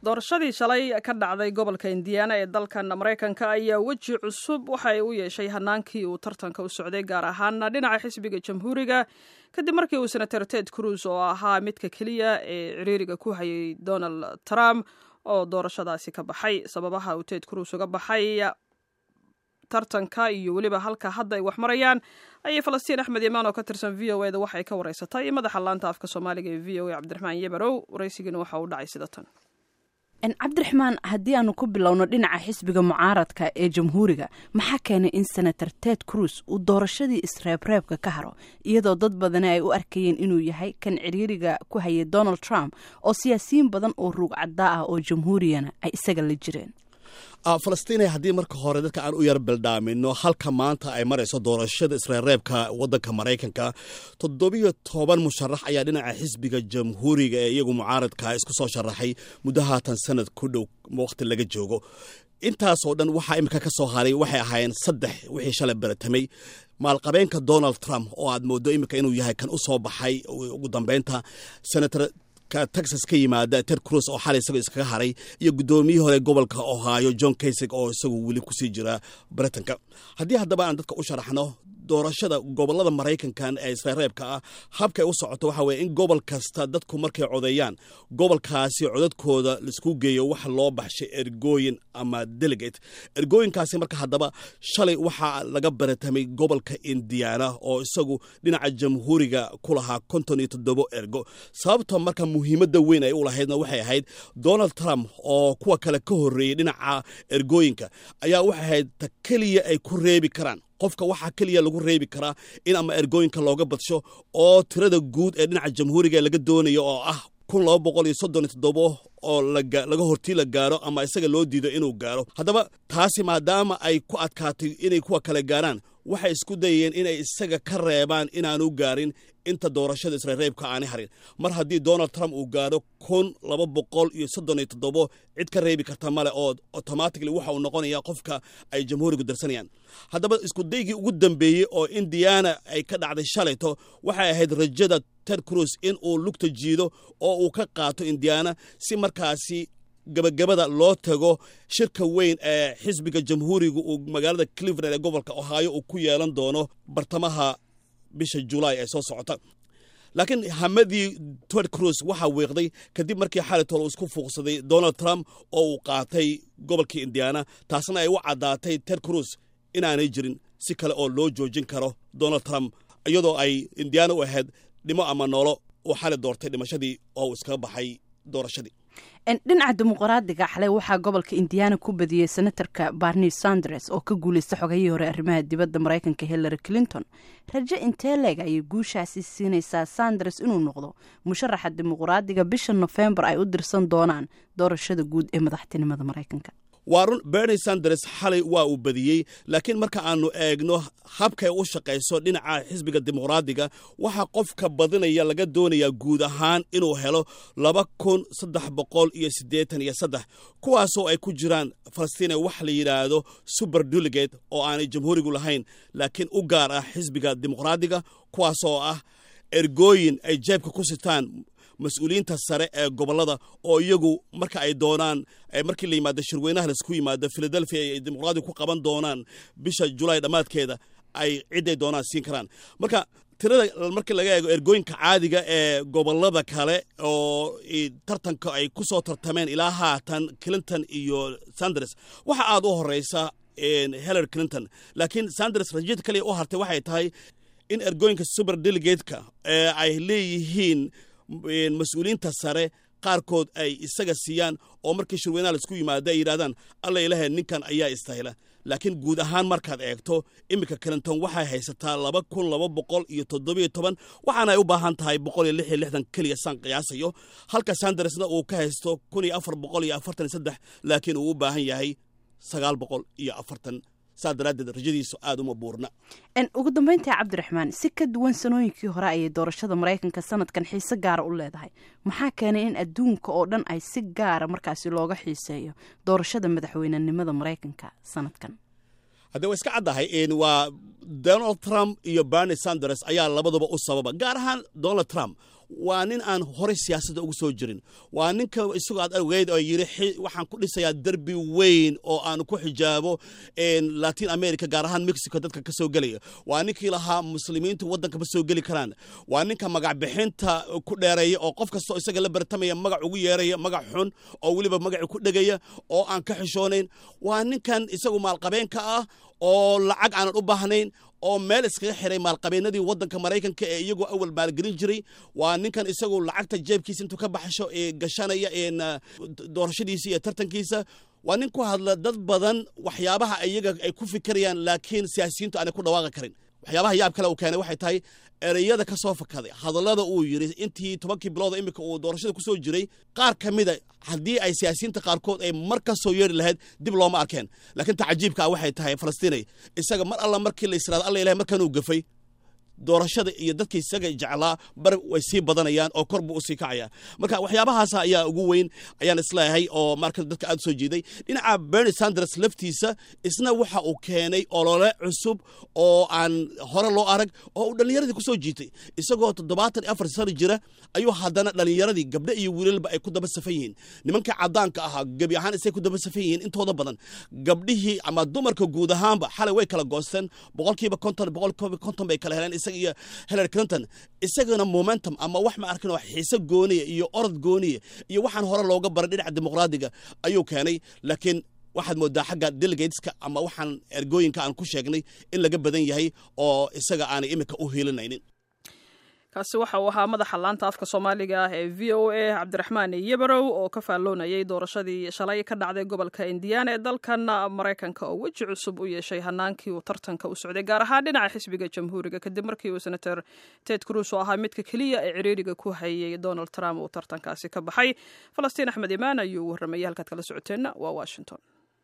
doorashadii shalay ka dhacday gobolka indiana ee dalkan maraykanka ayaa weji cusub waxa ay u yeeshay hanaankii uu tartanka u socday gaar ahaana dhinaca xisbiga jamhuuriga kadib markii uu senator ted cruz oo ahaa midka keliya ee ciriiriga ku hayay donald trump oo doorashadaasi ka baxay sababaha uu ted cruz uga baxay tartanka iyo weliba halka hadda ay wax marayaan ayay falastiin axmed imaan oo ka tirsan v o eda waxay ka wareysatay madaxa laanta afka soomaaliga ee v o a cabdiraxmaan yebarow waraysigiina waxa uu dhacay sida tan cabdiraxmaan haddii aanu ku bilowno dhinaca xisbiga mucaaradka ee jamhuuriga maxaa keenay in senator ted cruz uu doorashadii isreebreebka ka haro iyadoo dad badani ay u arkayeen inuu yahay kan ciriiriga ku hayay donald trump oo siyaasiyiin badan oo ruug caddaa ah oo jamhuuriyana ay isaga la jireen falastiinay haddii marka hore dadka aan u yar bildhaamino halka maanta ay marayso doorashada isreerreebka waddanka maraykanka toddobiyo toban musharax ayaa dhinaca xisbiga jamhuuriga ee iyagu mucaaradka isku soo sharaxay muddo haatan sanad ku dhow wakhti laga joogo intaasoo dhan waxaa imika ka soo haray waxay ahaayeen saddex wixii shalay baratamay maalqabeenka donald trump oo aad mooddo imika inuu yahay kan u soo baxay ugu dambeynta senator texas ka yimaada ted cruz oo xalay isagoo iskaga haray iyo guddoomiyihii hore gobolka ohio john kaysig oo isagu weli kusii jira britanka haddii haddaba aan dadka u sharaxno doorashada gobolada maraykankan ee isreereebka ah habkay u socoto waxa weye in gobol kasta dadku markay codeeyaan gobolkaasi codadkooda laisku geeyo waxa loo baxshay ergooyin ama delegate ergooyinkaasi marka haddaba shalay waxaa laga baratamay gobolka indiana oo isagu dhinaca jamhuuriga ku lahaa konton iyo toddobo ergo sababta marka muhiimadda weyn ay u lahaydna waxay ahayd donald trump oo kuwa kale ka horreeyey dhinaca ergooyinka ayaa waxay ahayd ta keliya ay ku reebi karaan qofka waxaa keliya lagu reebi karaa in ama ergooyinka looga badsho oo tirada guud ee dhinaca jamhuuriga laga doonayo oo ah kun laba boqol iyo soddon iyo toddobo oo laga hortii la gaaro ama isaga loo diido inuu gaaro haddaba taasi maadaama ay ku adkaatay inay kuwa kale gaaraan waxay isku dayeen inay isaga ka reebaan inaanu gaarin inta doorashada isreereebka aani harin mar haddii donald trump uu gaaro kun laba boqol iyo soddon iyo toddobo cid ka reebi karta male oo automatically waxa uu noqonaya qofka ay jamhuurigu darsanayaan haddaba iskudaygii ugu dambeeyey oo indiana ay ka dhacday shalayto waxay ahayd rajada ted cruz in uu lugta jiido oo uu ka qaato indiana si markaasi gabagabada loo tago shirka weyn ee xisbiga jamhuuriga uu magaalada cleveland ee gobolka ohio uu ku yeelan doono bartamaha bisha julaay ee soo socota laakiin hamadii ted cruz waxaa weeqday kadib markii xalitol uu isku fuuqsaday donald trump oo uu qaatay gobolkii indiana taasna ay u caddaatay ted cruz inaanay jirin si kale oo loo joojin karo donald trump iyadoo ay indiana u ahayd dhimo ama noolo uu xali doortay dhimashadii oo uu iskaga baxay doorashadii dhinaca dimuqraadiga xalay waxaa gobolka indiana ku badiyey senatarka barni sanders oo ka guuleysta xogayihii hore arrimaha dibadda maraykanka hillary clinton rajo intee leeg ayay guushaasi siinaysaa sanders inuu noqdo musharaxa dimuqraadiga bisha nofembar ay u dirsan doonaan doorashada guud ee madaxtinimada maraykanka waa run berni sanders xalay waa uu badiyey laakiin marka aanu eegno habkay u shaqayso dhinaca xisbiga dimuqraadiga waxaa qofka badinaya laga doonayaa guud ahaan inuu helo laba kun saddex boqol iyo siddeetan iyo saddex kuwaasoo ay ku jiraan falastiina wax la yidhaahdo suber delegate oo aanay jamhuurigu lahayn laakiin u gaar ah xisbiga dimuqraadiga kuwaasoo ah ergooyin ay jeebka ku sitaan mas-uuliyiinta sare ee gobolada oo iyagu marka ay doonaan markii la yimaado shirweynaha laisku yimaado philadelphia ay dimuqraadiga ku qaban doonaan bisha julaay dhammaadkeeda ay ciday doonaan siin karaan marka tirada markii laga eego ergooyinka caadiga ee gobolada kale oo tartanka ay ku soo tartameen ilaa haatan clinton iyo sanders waxa aad u horeysa hillary clinton laakiin sanders rajada kaliya u hartay waxay tahay in ergooyinka super delegateka ee ay leeyihiin mas-uuliyiinta sare qaarkood ay isaga siiyaan oo markii shirweynaha laisku yimaado ay yidhahdaan alla ilahe ninkan ayaa istahila laakiin guud ahaan markaad eegto iminka clinton waxay haysataa laba kun laba boqol iyo toddobiyo toban waxaana ay u baahan tahay boqol iyo lix iyo lixdan keliya saan qiyaasayo halka sandersna uu ka haysto kun iyo afar boqol iyo afartan iyo saddex laakiin uu u baahan yahay sagaal boqol iyo afartan saa daraaddeed rajadiisu aada uma buurna ugu dambeyntii cabdiraxmaan si ka duwan sanooyinkii hore ayay doorashada maraykanka sanadkan xiise gaara u leedahay maxaa keenay in adduunka oo dhan ay si gaara markaasi looga xiiseeyo doorashada madaxweynenimada maraykanka sanadkan haddee waa iska caddahay waa donald trump iyo berni sanders ayaa labaduba u sababa gaar ahaan donald trump waa nin aan horey siyaasadda ugu soo jirin waa ninka isagoo aad ogeyd oo yidhi waxaan ku dhisayaa derbi weyn oo aan ku xijaabo latin america gaar ahaan mexico dadka ka soo gelaya waa ninkii lahaa muslimiintu waddanka ma soo geli karaan waa ninka magacbixinta ku dheereeya oo qof kastoo isaga la bartamaya magac ugu yeeraya magac xun oo weliba magaci ku dhegaya oo aan ka xishoonayn waa ninkan isagu maalqabeenka ah oo lacag aanan u baahnayn oo meel iskaga xiray maalqabeenadii waddanka maraykanka ee iyagoo awal maalgelin jiray waa ninkan isagu lacagta jeebkiisa intuu ka baxsho ee gashanaya doorashadiisa iyo tartankiisa waa nin ku hadla dad badan waxyaabaha iyaga ay ku fikirayaan laakiin siyaasiyiintu aanay ku dhawaaqi karin waxyaabaha yaab kale uu keenay waxay tahay ereyada ka soo fakaday hadallada uu yidhi intii tobankii bilooda iminka uu doorashada ku soo jiray qaar ka mida haddii ay siyaasiyiinta qaarkood ay mar ka soo yeeri lahayd dib looma arkeen laakiin ta cajiibka ah waxay tahay falastiinay isaga mar alla markii la israado alla ilahay markan uu gafay doorashada iyo dadka isaga jeclaa bar way sii badanayaan oo kor buu usii kacaya marka waxyaabahaas ayaa ugu weyn ayaan isleeyahay oo marka dadka aad soo jeeday dhinaca bernie sanders laftiisa isna waxa uu keenay olole cusub oo aan hore loo arag oo uu dhallinyaradii ku soo jiitay isagoo toddobaatan iyo afar sano jira ayuu haddana dhallinyaradii gabdho iyo wiilalba ay ku daba safan yihiin nimankii caddaanka ahaa gebi ahaan isay ku daba safan yihiin intooda badan gabdhihii ama dumarka guud ahaanba xalay way kala goosteen boqolkiiba konton boqolkiiba konton bay kala heleen isaga iyo hillary clinton isagana momentum ama wax ma arkin oo xiise gooniya iyo orod gooniya iyo waxaan hore looga baray dhinaca dimuqraadiga ayuu keenay laakiin waxaad moodaa xagga delegateska ama waxaan ergooyinka aan ku sheegnay in laga badan yahay oo isaga aanay iminka u hiilinaynin kaasi waxa uu ahaa madaxa laanta afka soomaaliga ah ee v o a cabdiraxmaan yebarow oo ka faalloonayay doorashadii shalay ka dhacday gobolka indiana ee dalkan maraykanka oo weji cusub u yeeshay hanaankii uu tartanka u socday gaar ahaan dhinaca xisbiga jamhuuriga kadib markii uu senator ted cruz oo ahaa midka keliya ee ciriiriga ku hayay donald trump uu tartankaasi ka baxay falastiin axmed imaan ayuu warramayay halkaad kala socoteenna waa washington